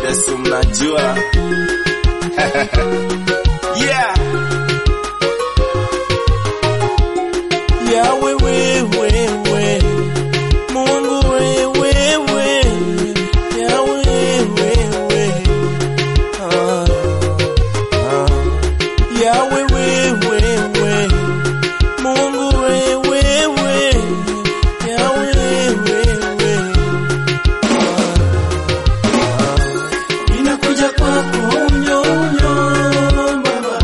Yesu mnajua yeah. Yawe wewe Mungu wewe Yawe wewe ah, ah. Yawe wewe Mungu wewe Yawe wewe Ninakuja kwako unyo unyo Baba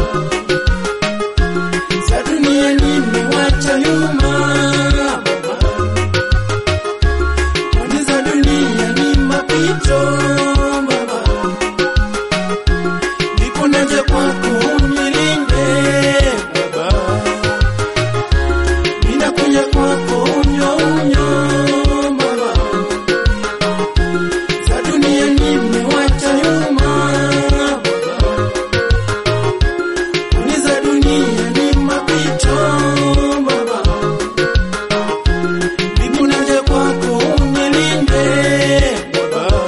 za dunia nimewacha nyuma Baba, kwani za dunia ni mapito Baba, ndipo naja kwako unilinde Baba, ninakuja kwako unyo unyo Baba, za dunia nimewacha nyuma Baba, kwani za dunia ni mapito Baba, ndipo naja kwako unilinde Baba.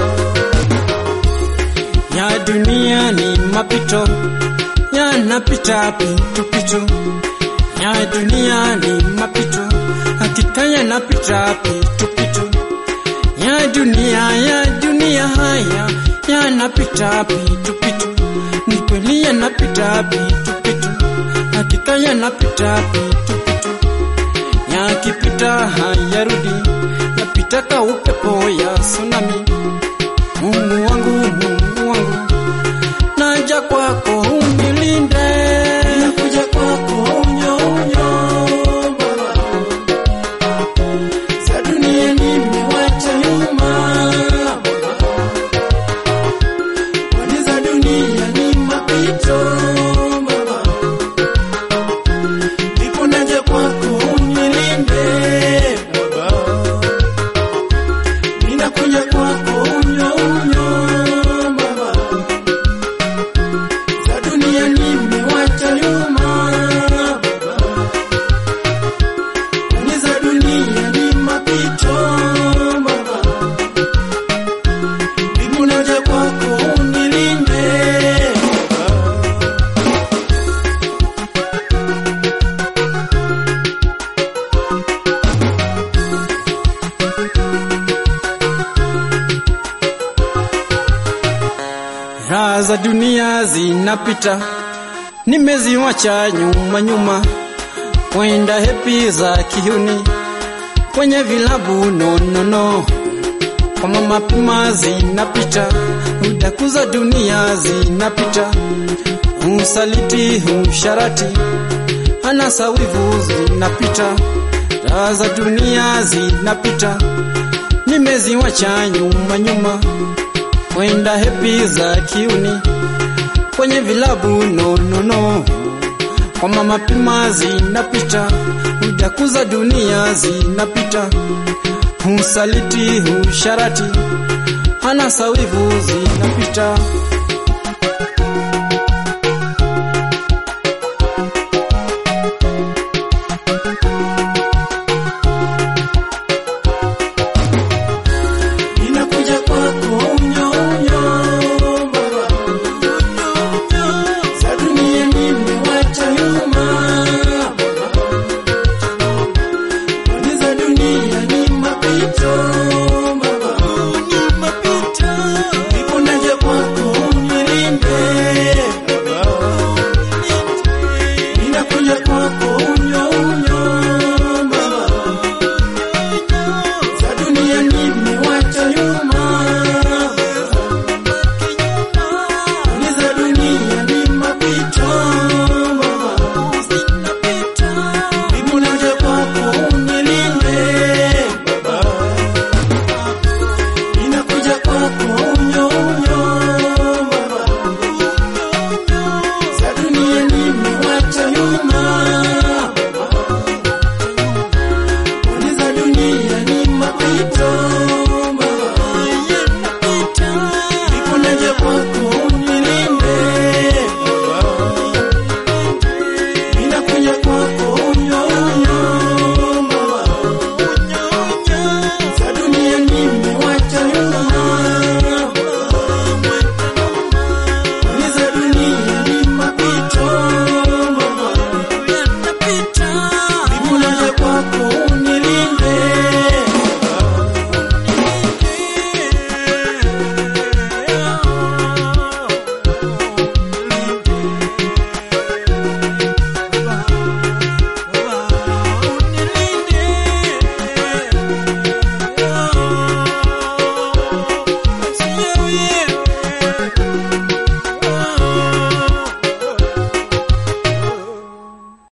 Ya dunia ni mapito yanapita pitu pitu, ya dunia ni mapito hakika yanapita pitu pitu, ya dunia ya dunia haya yanapita pitu pitu, ni kweli yanapita pitu pitu, hakika yanapita pitu pitu, yakipita hayarudi, yapita ka upepo ya tsunami. Mungu wangu, Mungu wangu, naja kwako unilinde, nakuja kwako unyo unyo Baba, za dunia nimewacha nyuma Baba, kwani za dunia ni mapito Baba, ndipo naja kwako unilinde Baba, ninakuja kwako unyo unyo Baba, za dunia nimewacha nyuma Baba, kwani za dunia ni mapito Baba, ndipo naja kwako unilinde Baba. Raha za dunia zinapita, nimeziwacha nyuma nyuma, kwenda hepi za kihuni kwenye vilabu no no no, kwa mama pima zinapita, udaku za dunia zinapita, usaliti usharati, anasa wivu zinapita, raha za dunia zinapita, nimeziwacha nyuma nyuma kwenda hepi za kiuni kwenye vilabu no no no, kwa mama pima zinapita, udaku za dunia zinapita, usaliti usharati, anasa wivu zinapita.